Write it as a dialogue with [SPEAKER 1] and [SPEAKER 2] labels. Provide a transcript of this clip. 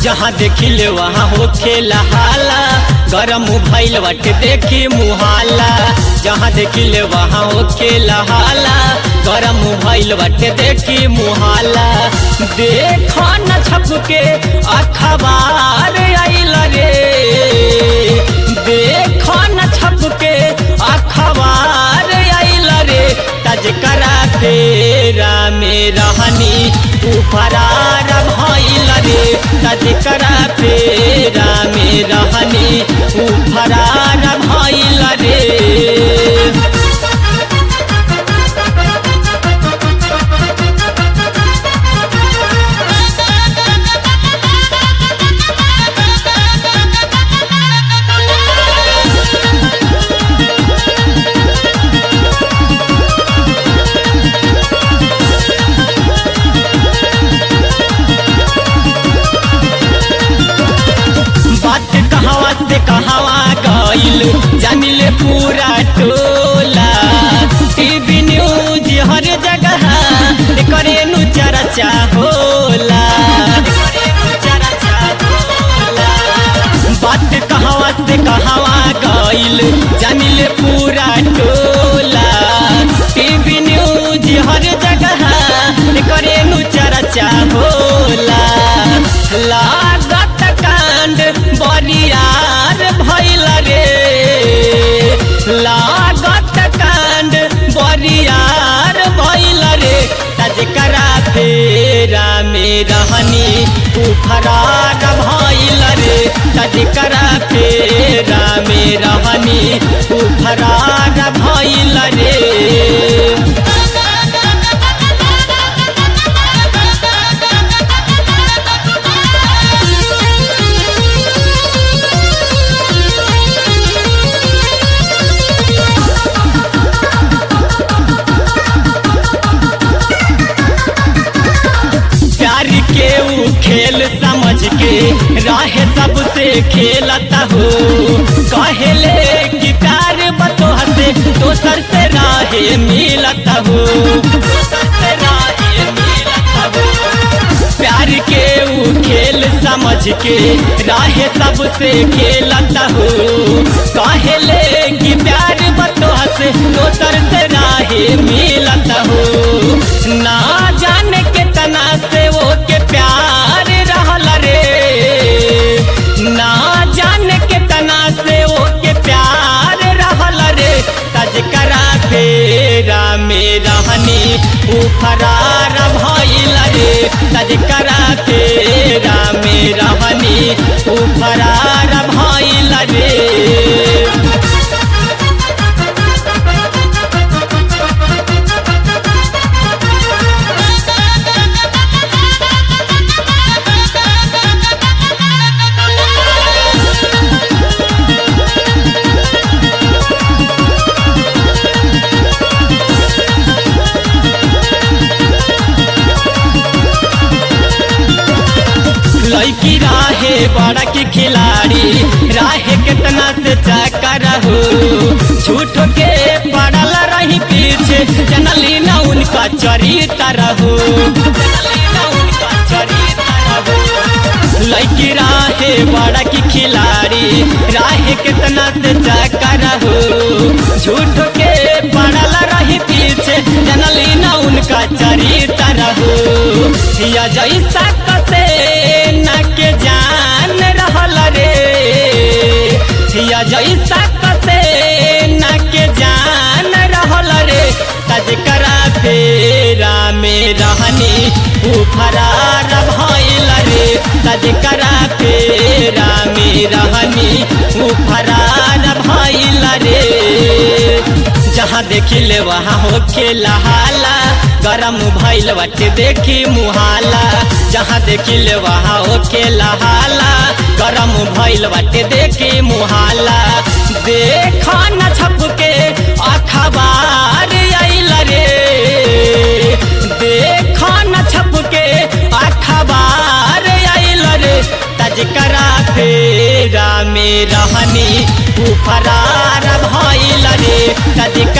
[SPEAKER 1] जहाँ देखिले वहाँ हो खेला हाला गरम भइल बाटे देखी मुहाला जहाँ देखिले वहाँ हो खेला हाला गरम भइल बाटे देखी मुहाला देख न छप के अखबार आइल रे देख न छप के अखबार आइल रे तज करा तेरा में रहनी तू फरार भइल रे तज करा तेरा में रहनी तू फरार भइल रे बात कहवा से कहवा गइल जानिले पूरा टोला टीवी न्यूज हर जगह करे नु चर्चा होला बात कहवा से कहवा गइल जानिले पूरा टोला टीवी न्यूज हर जगह करे नु चर्चा होला लागत कांड बरियार भइल रे लागत कांड बरियार भइल रे तजकरा फेरा में रहनी तू फरार भइल रे तजकरा फेरा में रहनी तू फरार भइल रे प्यार के ऊ खेल समझ के राह सबसे खेलता हो कहले कि प्यार बतोह से दोसर से राह मिलता हो दोसर से राह मिलता हो प्यार के ऊ खेल समझ के राह सबसे खेलता हो कहले कि प्यार बतोह से दोसर से राह मिलता हो ना जाने कितना से वो के प्यार रहल रे ना जाने कितना से वो के प्यार रहल रे तज करा फेरा में रहनी ऊ फरार भइल रे तज करा फेरा में रहनी ऊ फरार भइल रे लड़की राहे बड़ा की खिलाड़ी राहे कितना से चक्कर हो झूठ के पड़ल रही पीछे जनली न उनका चरित्र हो जनली न उनका चरित्र हो लड़की राहे बड़ा की खिलाड़ी राहे कितना से चक्कर हो झूठ के पड़ल रही पीछे जनली न उनका चरित्र हो या जैसा कसे न के जान रहल रे या जैसा कसे न के जान रहल रे तजकरा फेरा में रहनी ऊ फरार भइल रे तजकरा फेरा में रहनी ऊ फरार भइल रे जहाँ देखिले वहाँ हो खेला हाला गरम भइल बाटे देखी मुहाला जहाँ देखिले वहाँ हो खेला हाला गरम भइल बाटे देखी मुहाला देख न छप के अखबार आइल रे देख न छप के अखबार आइल रे तजकरा फेरा में रहनी ऊ फरार भइल रे तज